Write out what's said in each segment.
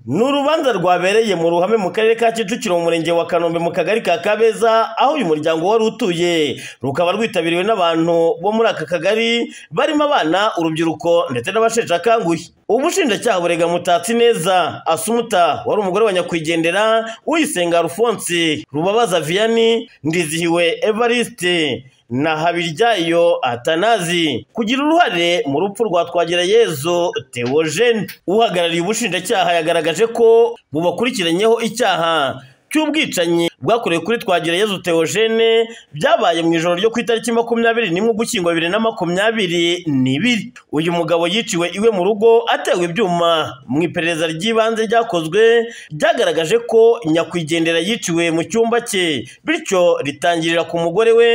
Ni urubanza rwabereye mu ruhame mu karere ka Kicukiro mu murenge wa Kanombe mu kagari ka Kabeza aho uyu muryango wari utuye rukaba rwitabiriwe n'abantu bo muri aka kagari barimo abana urubyiruko ndetse n'abasheshe akanguhe ubushinjacyaha burega mutatsi neza asumuta wari umugore wa nyakwigendera uyisenga Alphonse rubabaza Vianney ndizihiwe Evariste na Habiryayo Atanazi kugira uruhare mu rupfu rwa Twagirayezu Theogene uhagarariye ubushinjacyaha yagaragaje ko bubakurikiranyeho icyaha cy'ubwicanyi bwakorewe kuri Twagirayezu Theogene byabaye mu ijoro ryo ku itariki makumyabiri n'imwe ugushyingo bibiri na makumyabiri n'ibiri uyu mugabo yiciwe iwe mu rugo atewe ibyuma mu iperereza ry'ibanze ryakozwe ryagaragaje ko nyakwigendera yiciwe mu cyumba cye bityo ritangirira ku mugore we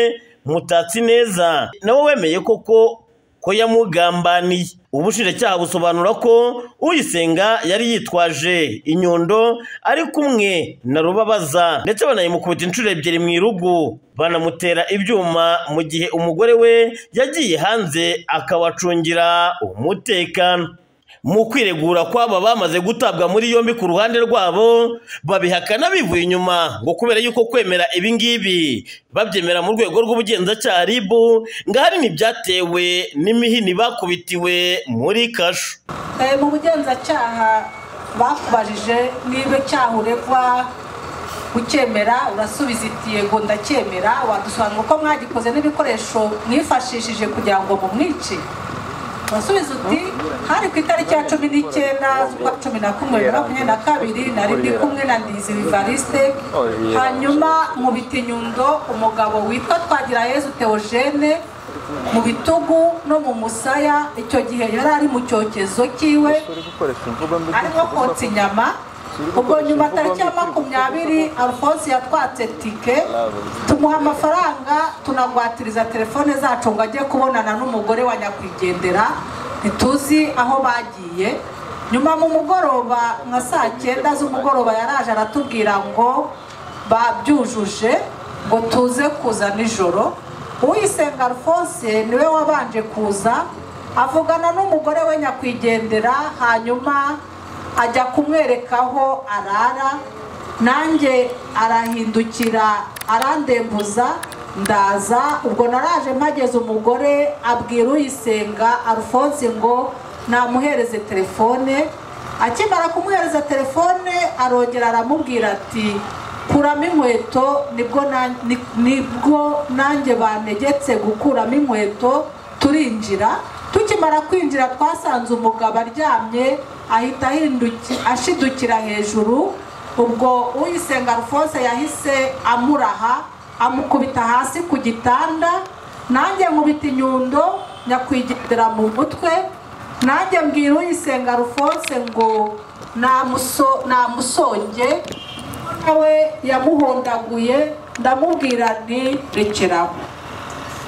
mutatsi neza nawe wemeye koko ko yamugambaniye ubushinjacyaha busobanura ko uyisenga yari yitwaje inyundo ari kumwe na rubabaza ndetse banayimukubita inshuro ebyiri mu irugu banamutera ibyuma mu gihe umugore we yagiye hanze akabacungira umutekano mu kwiregura kw'aba bamaze gutabwa muri yombi ku ruhande rwabo babihakana bivuye inyuma ngo kubera yuko kwemera ibi ngibi babyemera mu rwego rw'ubugenzacyaha RIB ngo ahanini byatewe n'imihini bakubitiwe muri kasho mu bugenzacyaha bakubajije niba icyaha uregwa ucyemera urasubiza iti yego ndacyemera wadusanga uko mwagikoze n'ibikoresho mwifashishije kugira ngo mumwice urasubiza uti hari ku itariki ya cumi n'icyenda z'ukwa cumi na kumwe bibiri na makumyabiri na kabiri nari ndi kumwe na ndizi vivariste hanyuma mu bitinyundo umugabo witwa twagirayezu teogene mu bitugu no mu musaya icyo gihe yari ari mu cyokezo cyiwe arimo kotsa inyama ubwo nyuma tariki ya makumyabiri alphonse yatwatse tike tumuha amafaranga tunagwatiriza telefone zacu ngo ajye kubonana n'umugore wa nyakwigendera ntituzi aho bagiye nyuma mu mugoroba nka saa cyenda z'umugoroba yaraje aratubwira ngo babyujuje ngo tuze kuza nijoro uwisenga alphonse niwe wabanje kuza avugana n'umugore we nyakwigendera hanyuma ajya kumwereka aho arara nanjye arahindukira arandembuza ndaza ubwo naraje mpageze umugore abwira uyisenga alphonse ngo namuhereze telefone akimara kumuhereza telefone arongera aramubwira ati kuramo inkweto nibwo nanjye banegetse gukuramo inkweto turinjira tukimara kwinjira twasanze umugabo aryamye ahita ashidukira hejuru ubwo uyisenga Alphonse yahise amuraha amukubita hasi ku gitanda nanjye nkubita inyundo nyakwigendera mu mutwe nanjye mbwira uyisenga Alphonse ngo namusonge nawe yamuhondaguye ndamubwira nti rekeraho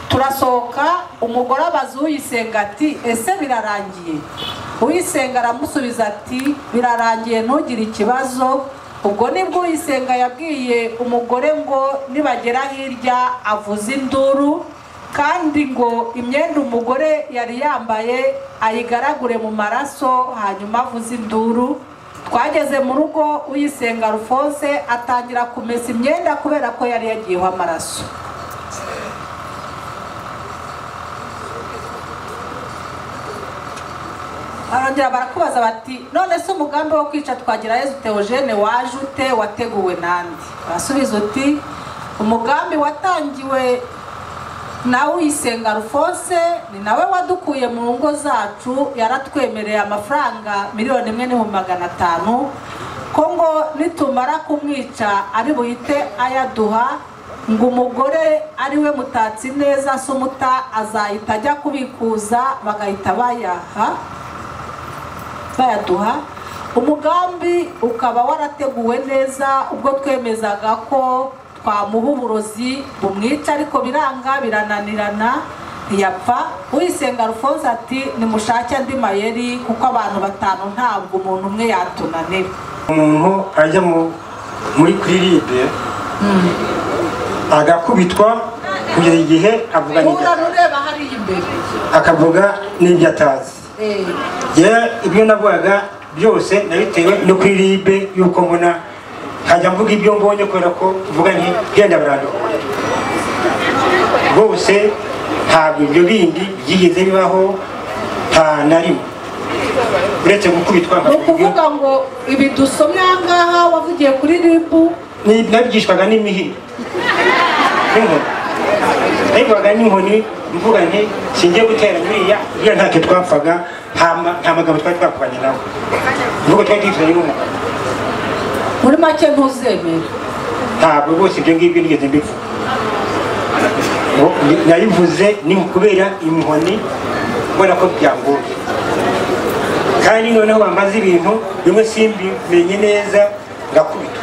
turasohoka umugore abaza uyisenga ati ese birarangiye uyisenga aramusubiza ati birarangiye ntugire ikibazo ubwo nibwo uyisenga yabwiye umugore ngo nibagera hirya avuze induru kandi ngo imyenda umugore yari yambaye ayigaragure mu maraso hanyuma avuze induru twageze mu rugo uyisenga Alphonse atangira kumesa imyenda kubera ko yari yagiyeho amaraso barongera barakubaza bati none se umugambi wo kwica twagira yezu teogene waje ute wateguwe nande urasubiza uti umugambi watangiwe na uyisenga Alphonse ni nawe wadukuye mu ngo zacu yaratwemereye amafaranga miliyoni imwe n'ibihumbi magana atanu ko ngo nitumara kumwica ari buhite ayaduha ngo umugore ari we mutatsi neza sumuta azahita ajya kubikuza bagahita bayaha bayaduha umugambi ukaba warateguwe neza ubwo twemezaga ko twamuha uburozi bumwica ariko biranga birananirana ntiyapfa uyisenga Alphonse ati nimushake andi mayeri kuko abantu batanu ntabwo umuntu umwe yatunanira umuntu ajya muri kiribe agakubitwa kugeza igihe avuga akavuga n'ibyo atazi ibyo navugaga byose nabitewe no kuri ribe y'uko mbona nkajya mvuga ibyo mbonye kubera ko mvuga nti genda birandohoye bose ntabwo ibyo bindi byigeze bibaho nta na rimwe uretse gukubitwa ni nkabyo ukuvuga ngo ibi dusomye aha ngaha wavugiye kuri ribu Ni- nabyishwaga n'imihiro n'inkoni nabibwaga n'inkoni mvuga nti singiye gutera buriya buriya ntacyo twapfaga nta ma- nta magambo twari twakubanye nawe mvugo twari twifitanye n'umugabo muri make ntuzemera ntabwo rwose ibyo ngibyo nigeze mbivuga Ngo ni- nabivuze ni ukubera inkoni mbona ko byangoye kandi noneho bamaze ibintu bimwe simbimenye neza ngakubita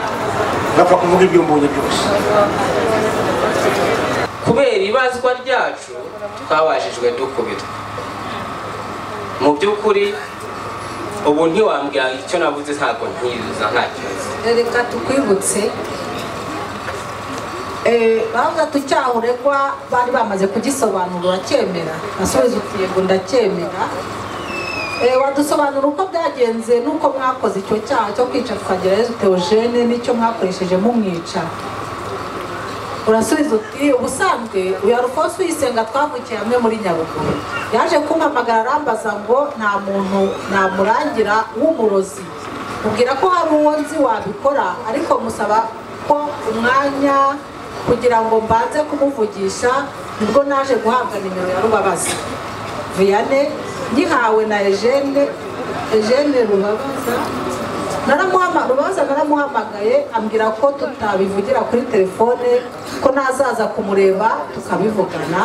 ngapfa kuvuga ibyo mbonye byose kubera ibazwa ryacu twabajijwe dukubitwa mu by'ukuri ubu ntiwambwira icyo navuze ntabwo ntiyiza ntacyo nzi reka tukwibutse bavuga tucyahuregwa bari bamaze kugisobanura uracyemera nasubiza uti yego ndacyemera Eh, wadusobanura uko byagenze n'uko mwakoze icyo cyaha cyo kwica tukagira yezu teogene n'icyo mwakoresheje mumwica urasubiza uti ubusanzwe uyu arufonso uyisenga twavukiye hamwe muri nyaruguru yaje kumpamagara arambaza ngo nta muntu namurangira w'umurozi mubwira ko hari uwo nzi wabikora ariko musaba ko umwanya kugira ngo mbanze kumuvugisha nibwo naje guhabwa nimero ya rubabaza viyane nyihawe na ejene ejene rubabaza naramuhama- rubaza naramuhamagaye ambwira ko tutabivugira kuri telefone ko nazaza kumureba tukabivugana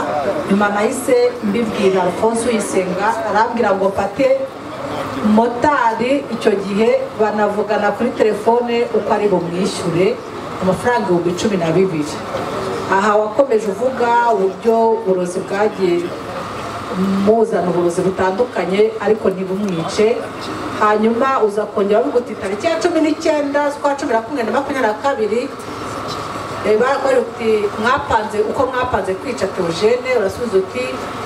nyuma nahise mbibwira alphonse uyisenga arambwira ngo mfate motari icyo gihe banavugana kuri telefone uko ari bumwishyure amafaranga ibihumbi cumi na bibiri aha wakomeje uvuga uburyo uburozi bwagiye muzana uburozi butandukanye ariko ntibumwice hanyuma uza kongera bavuga uti tariki ya cumi n'icyenda z'ukwa cumi na kumwe na makumyabiri na kabiri eh, barakubwira uti mwapanze uko mwapanze kwica teogene urasubiza uti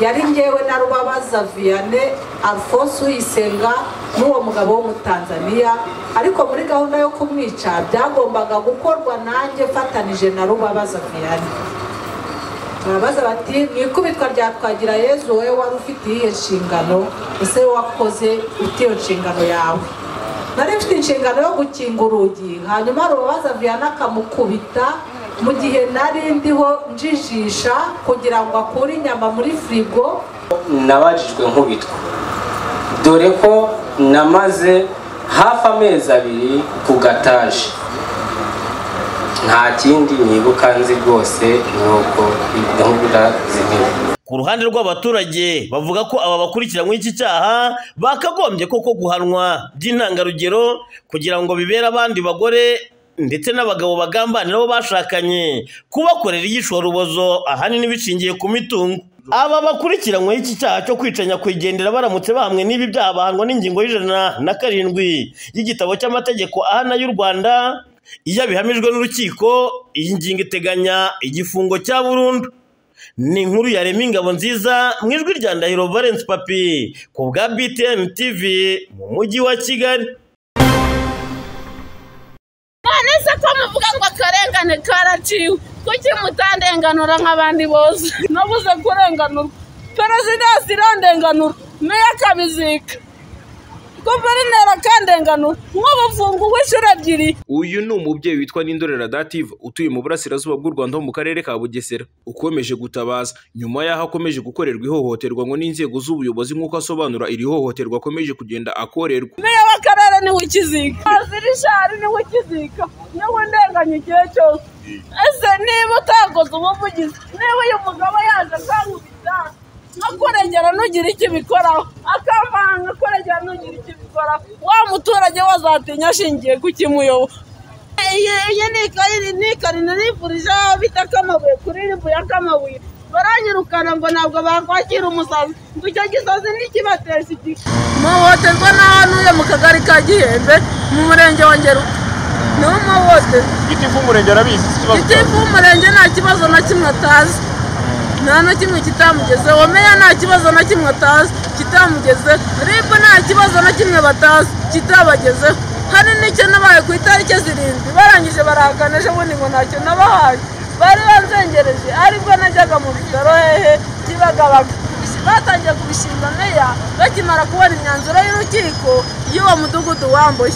yari ngewe na rubabaza viyane alphonse uyisenga n'uwo mugabo wo mu tanzania ariko muri gahunda yo kumwica byagombaga gukorwa nanjye mfatanije na rubabaza viyane barabaza bati mu ikubitwa rya twagira yezu wowe wari ufite iyihe nshingano ese wowe wakoze ufite iyo nshingano yawe nari mfite inshingano yo gukinga urugi hanyuma rubabaza viyana akamukubita mu gihe nari ndiho njijisha kugira ngo akure inyama muri firigo nabajijwe nkubitwa dore ko namaze hafi amezi abiri ku gataje nta kindi nibuka nzi rwose ni uko gahunda zimwe ku ruhande rw'abaturage bavuga ko aba bakurikiranywe iki cyaha bakagombye koko guhanwa by'intangarugero kugira ngo bibere abandi bagore ndetse n'abagabo bagambanira abo bashakanye kubakorera iyishorubozo ahanini bishingiye ku mitungo aba bakurikiranyweho iki cyaha cyo kwica nyakwigendera baramutse bahamwe n'ibi byaha bahanwa n'ingingo y'ijana na karindwi y'igitabo cy'amategeko ahana y'u rwanda iyo abihamijwe n'urukiko iyi ngingo iteganya igifungo cya burundu ni inkuru yarema ingabo nziza mu ijwi rya ndahiro valence papi ku bwa btn tv mu mujyi wa kigali none ko muvuga ngo akarengane karaciwe kuki mutandenganura nk'abandi bose nabuze kurenganurwa perezidansi irandenganura meya akabizika guverineri akandenganura nk'ubufungu bw'inshuro ebyiri uyu ni umubyeyi witwa nindorera dative utuye mu burasirazuba bw'u rwanda ho mu karere ka bugesera ukomeje gutabaza nyuma y'aho akomeje gukorerwa ihohoterwa ngo n'inzego z'ubuyobozi nk'uko asobanura iri hohoterwa akomeje kugenda akorerwa meya w'akarere niwe ukizika wazira ishari niwe ukizika niwe ndenganya igihe cyose ese niba utakoze ubuvugizi niba uyu mugabo yaje akangubita nko kurengera ntugira icyo ubikoraho akamanga kurengera ntugira icyo ubikoraho wa muturage we azatinya ashingiye ku kimuyobora iyi iyi ni ikarine ni ikarine nifurije aho bita kamabuye kuri ribu ya kamabuye baranyirukana ngo ntabwo bakwakira umusazi ngo icyo gisazi ntikibateshe igihe muhohoterwa n'aho ntuye mu kagari ka gihembe mu murenge wa ngeru niwo muhohoterwa gitifu w'umurenge nta kibazo na kimwe atazi nta na kimwe kitamugezeho meya nta kibazo na kimwe atazi kitamugezeho ribu nta kibazo na kimwe batazi kitabagezeho hari n'icyo nabaye ku itariki zirindwi barangije barahakana ejo bundi ngo ntacyo nabahaye bari banzengereje aribwo najyaga mu bitaro hehe kibagabaga batangiye kubishinga meya bakimara kubona imyanzuro y'urukiko y'uwo mudugudu wambuye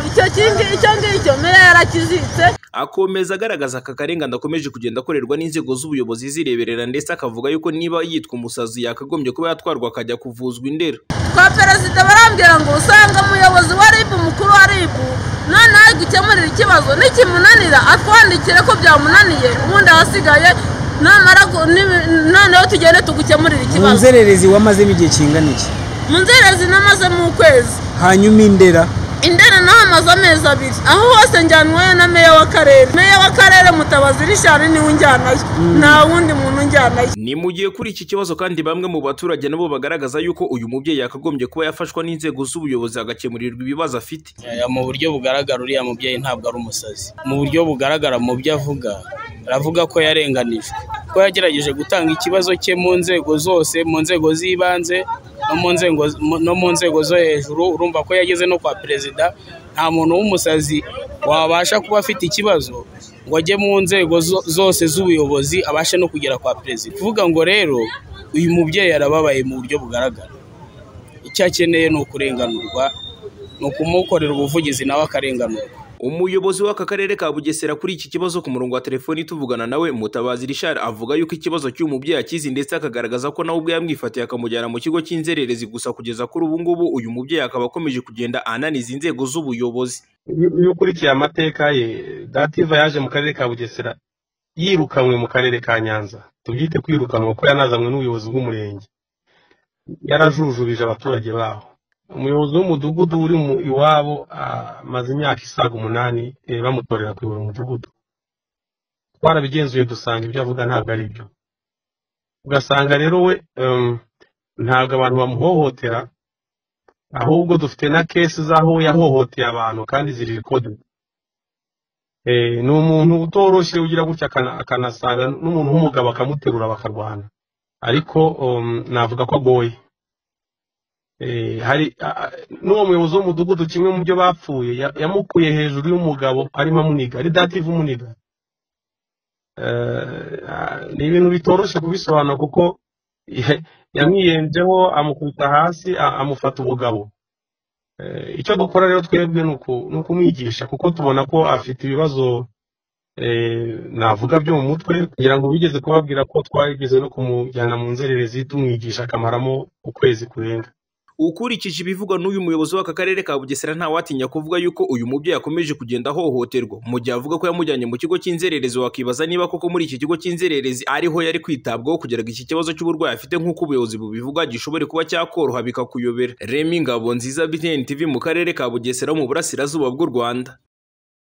icyo kingi icyo ngicyo meya yarakizitse akomeza agaragaza aka karengane akomeje kugenda akorerwa n'inzego z'ubuyobozi zireberera ndetse akavuga yuko niba yitwa umusazi yakagombye kuba yatwarwa akajya kuvuzwa indera twa perezida barambwira ngo usanga umuyobozi wa ribu mukuru wa ribu noneho ari gukemurira ikibazo n'ikimunanira atwandikire ko byamunaniye ubundi ahasigaye namara gu- nibi- noneho tugende tugukemurire mu ikibazo nzererezi wamazemo igihe kingana iki mu nzerezi namazemo ukwezi hanyuma indera indera naho amazu amezi abiri aho hose njyanwayo na meya w'akarere meya w'akarere mutabazi rishani niwe unjyanayo nta wundi muntu unjyanayo ni mu gihe kuri iki kibazo kandi bamwe mu baturage nabo bagaragaza yuko uyu mubyeyi yakagombye kuba yafashwa n'inzego z'ubuyobozi agakemurirwa ibibazo afite Eh, mu buryo bugaragara uriya mubyeyi ntabwo ari umusazi mu buryo bugaragara mu byo avuga aravuga ko yarenganijwe ko yagerageje gutanga ikibazo cye mu nzego zose mu nzego z'ibanze no mu nzego mu- no mu nzego zo hejuru urumva ko yageze no kwa perezida nta muntu w'umusazi wabasha kuba afite ikibazo ngo ajye mu nzego zo- zose z'ubuyobozi abashe no kugera kwa perezida kuvuga ngo rero uyu mubyeyi arababaye mu buryo bugaragara icyo akeneye ni ukurenganurwa ni ukumukorera ubuvugizi nawe akarenganurwa umuyobozi w'aka karere ka bugesera kuri iki kibazo ku murongo wa telefoni tuvugana nawe mutabazi rishari avuga yuko ikibazo cy'uyu mubyeyi akizi ndetse akagaragaza ko nawe ubwe yamwifatiye akamujyana mu kigo cy'inzererezi gusa kugeza kuri ubu ngubu uyu mubyeyi akaba akomeje kugenda ananiza inzego z'ubuyobozi iyo iyo ukurikiye amateka ye dativa yaje mu karere ka bugesera yirukanwe mu karere ka nyanza tubyite kwirukanwa kuko yanazanywe n'ubuyobozi bw'umurenge yarajujubije abaturage baho umuyobozi w'umudugudu uri mu iwabo amaze imyaka isaga umunani eh, bamutorera kuyobora umudugudu twarabigenzuye dusanga ibyo avuga ntabwo ari byo ugasanga rero we em, ntabwo abantu bamuhohotera ahubwo dufite na kesi z'aho yahohoteye abantu kandi ziri kode ni umuntu utoroshye ugira gutya akana- akanasanga n'umuntu w'umugabo akamuterura bakarwana ariko um, navuga ko agoye Eh, hari a- a- n'uwo muyobozi w'umudugudu kimwe mu byo bapfuye ya- yamukuye hejuru y'umugabo arimo amuniga ari dative umuniga Eh, ah, ni ibintu bitoroshye kubisobanura kuko yamwiyenzeho amukubita hasi a- amufata ubugabo Eh, icyo dukora rero twebwe ni uku- ni ukumwigisha kuko tubona ko afite ibibazo eh, navuga byo mu mutwe kugira ngo bigeze kubabwira ko twageze no kumujyana mu nzererezi tumwigisha akamaramo ukwezi kurenga ukurikije ibivugwa n'uyu muyobozi w'aka karere ka bugesera ntawatinya kuvuga yuko uyu mubyeyi akomeje kugenda ahohoterwa mu gihe avuga ko yamujyanye mu kigo cy'inzererezi wakibaza niba koko muri iki kigo cy'inzererezi ariho yari kwitabwaho kugira ngo iki kibazo cy'uburwayi afite nk'uko ubuyobozi bubivuga gishobore kuba cyakoroha bikakuyobera remi ngabo nziza btn tv mu karere ka bugesera wo mu burasirazuba bw'u rwanda